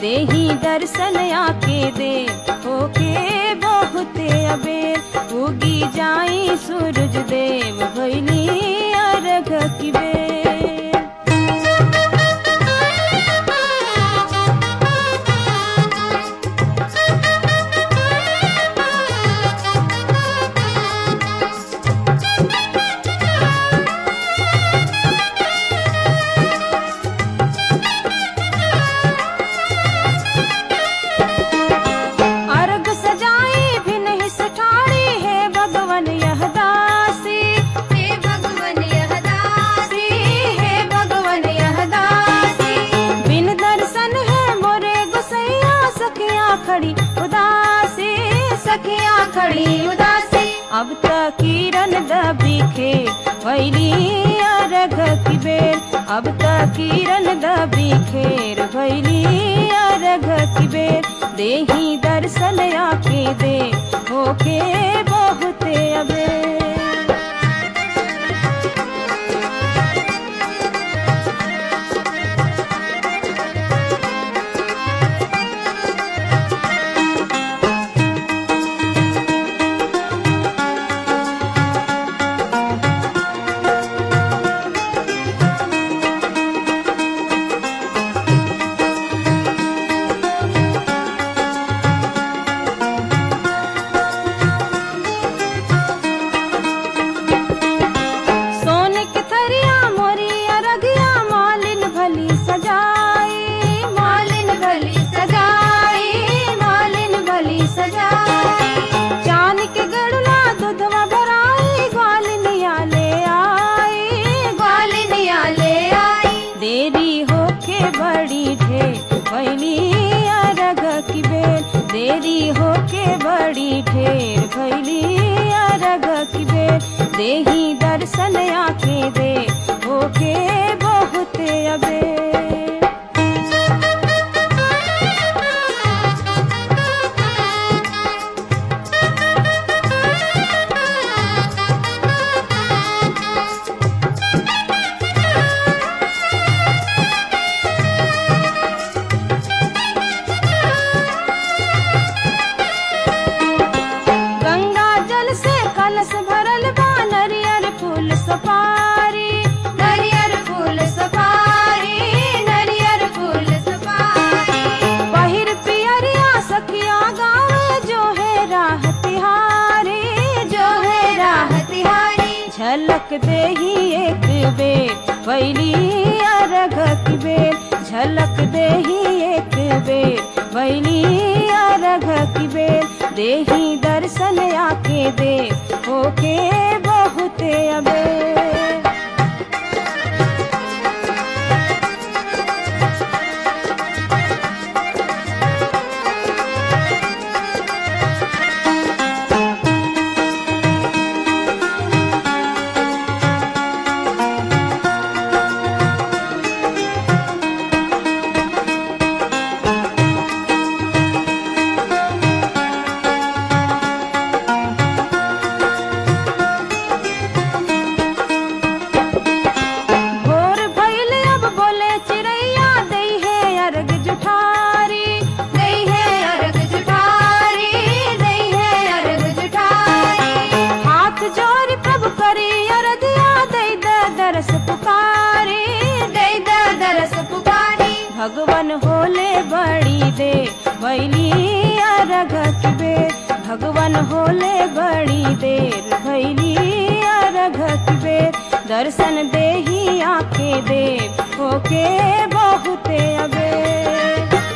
देही दर्शन आके दे होके बहुते अबेर उगी जाई सूरज देव भैली अर्घ की बेर अर्घ सजाई भी नहीं सठाड़ी है भगवन यह दासी हे भगवन यह दासी है भगवन यह दासी बिन दर्शन है मोरे गुसैया सखिया खड़ी उदासी सखिया खड़ी उदासी अब तक किरण दबी खे भैली अर्घ की बेर अब तक किरण दबी खेर भैली अर्घ की बेर देही दर्शन आके दे होके बहुते अबेर सोने के थरिया मोरी अरगिया मालिन भली सजाई मालिन भली सजाई मालिन भली सजाई चांद के गड़ला दूधवा भराई ग्वालिनिया ले आई ग्वालिनिया ले आई देरी होके बड़ी ढे भैली अरग की बेर देरी होके बड़ी ढेर भैली अरग की बेर देही दर्शन आके दे होके बहुते अबेर गंगा जल से कलश भरल बा नरियर फूल सपारी नरियर फूल सफारी नरियर फूल सफारी पहिर पियरिया सखिया गावे जो है राह तिहारी जो है राह तिहारी झलक दे ही एक बेर बैली अर्घ की बेर झलक दे ही एक बेर बैली अर्घ की बेर देही दर्शन आके दे होके बहुते अबेर भोर भइल अब बोले चिड़ैया दई है अर्घ जुठारी दई है अर्घ जुठारी दई है अर्घ जुठारी हाथ जोड़ प्रभु करी अरदिया दई द दरस पुकारी दई द दरस पुकारी भगवन होले बड़ी दे भैली अर्घ की बेर भगवन होले बड़ी देर भैली अर्घ की बेर दर्शन दे ही आके दे होके बहुते अबे